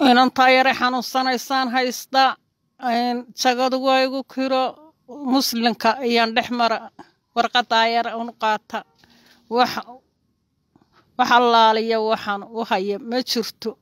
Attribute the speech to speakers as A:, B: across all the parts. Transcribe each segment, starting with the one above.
A: inantaa yare xanuunsanaysaan haysta jagadu waa igu kiro muslimka ayaan dhex mara warqadaa yare unu qaata wax wax allaaliya waxaan u haya ma jirto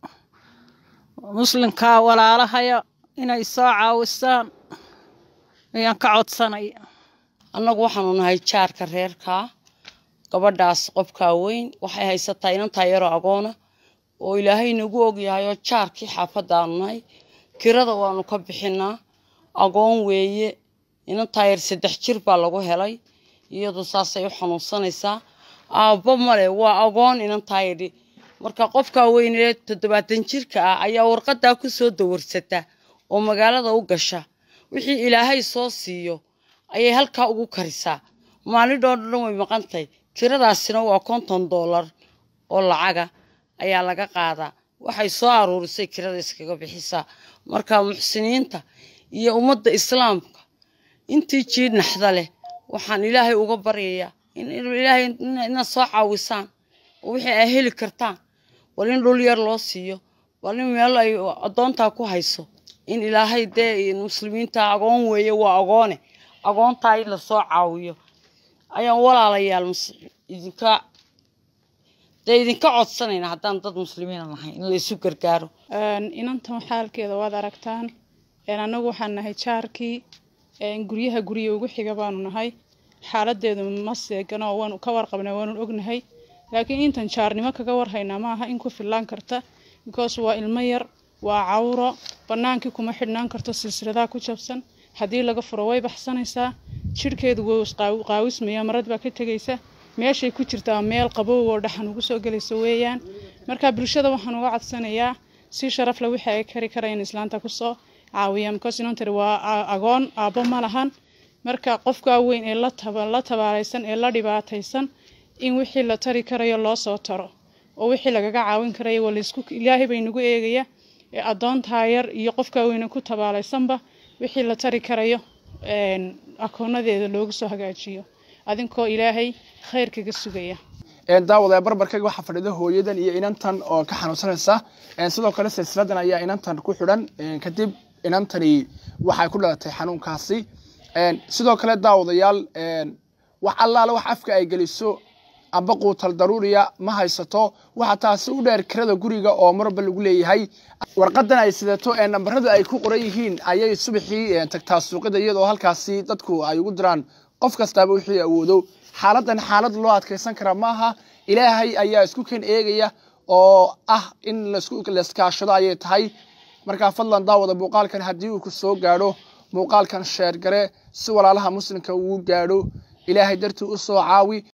A: muslimka walaalahaya inay soo caawisaan ayaan ka codsanaya
B: annagu waxaanu nahay jaarka reerkaa gabadhaas qofkaa weyn waxay haysataa inantaa yaroo agoona oo ilaahay nagu ogyahay oo jaarkii xaafaddaanu nahay kirada waanu ka bixinaa agoon weeye inantaa yar saddex jir baa lagu helay iyadu saasay u xanuunsanaysaa aabbo male waa agoon inantaa yidhi marka qofkaa weynee toddobaatan jirka ah ayaa warqadaa ku soo dawarsata oo magaalada u gasha wixii ilaahay soo siiyo ayay halkaa ugu karisaa maalidhoo dhan way maqantahay kiradaasina waa konton doolar oo lacaga ayaa laga qaadaa waxay soo aruurisay kirada iskaga bixisaa marka muxsiniinta iyo ummadda islaamka intii jiid naxda leh waxaan ilaahay uga baryayaa ilaahay inaad soo caawisaan oo wixii ay heli kartaan bal in dhul yar loo siiyo bal in meel ay addoontaa ku hayso in ilaahay dee muslimiinta agoon weeye waa agoone agoontaa in lasoo caawiyo ayaan walaalayaal idinka dee idinka codsanayna haddaan dad muslimiina nahay in la isu gargaaro
C: inantan xaalkeeda waad aragtaan annagu waxaan nahay jaarkii guryaha gurya ugu xiga baanu nahay xaaladeedu ma seegano waanu ka warqabnaa waanu ognahay laakiin intan jaarnimo kaga warhaynaa maaha in ku fillaan karta because waa ilmo yar waa cawro bannaankii kuma xidhnaan karto silsiladaa ku jabsan haddii laga furo way baxsanaysaa jidhkeedu wuu qaawismaya marad baa ka tegaysa meeshay ku jirtaa meel qabow oo dhaxan ugu soo gelaysa weeyaan marka bulshada waxaan uga codsanayaa si sharaf leh wixii ay kari karayaan islaanta kusoo caawiyaan because inantari waa agoon aabbo ma lahan marka qofkaa weyn ee la tabaalaysan ee la dhibaataysan in wixii la tari karayo loo soo taro oo wixii lagaga caawin karayo waa laysku ilaahay bay nagu eegaya ee addoontaa yar iyo qofkaa weyne ku tabaalaysanba wixii la tari karayo akoonadeeda loogu soo hagaajiyo adinkoo ilaahay khayr kaga sugaya
D: daawada barbarkayga waxaa fadhida hooyadan iyo inantan oo ka xanuunsanaysa sidoo kale silsiladan ayaa inantan ku xidhan kadib inantani waxay ku dhalatay xanuunkaasi sidoo kale daawadayaal wax allaale wax afka ay geliso amba quutal daruuriya ma haysato waxaa taasi u dheer kirada guriga oo marba lagu leeyahay warqadan ay sidato ee nambaradu ay ku qoran yihiin ayay subaxii tagtaa suuqida iyadoo halkaasi dadku ay ugu diraan qof kastaaba wixii awoodo xaaladan xaalad loo adkaysan kara maaha ilaahay ayaa isku ken eegaya oo ah in laskaashado ayay tahay markaa fadlan daawada muuqaalkan haddii uu ku soo gaadho muuqaalkan sheergare si walaalaha muslimka uu gaadho ilaahay dartii u soo caawi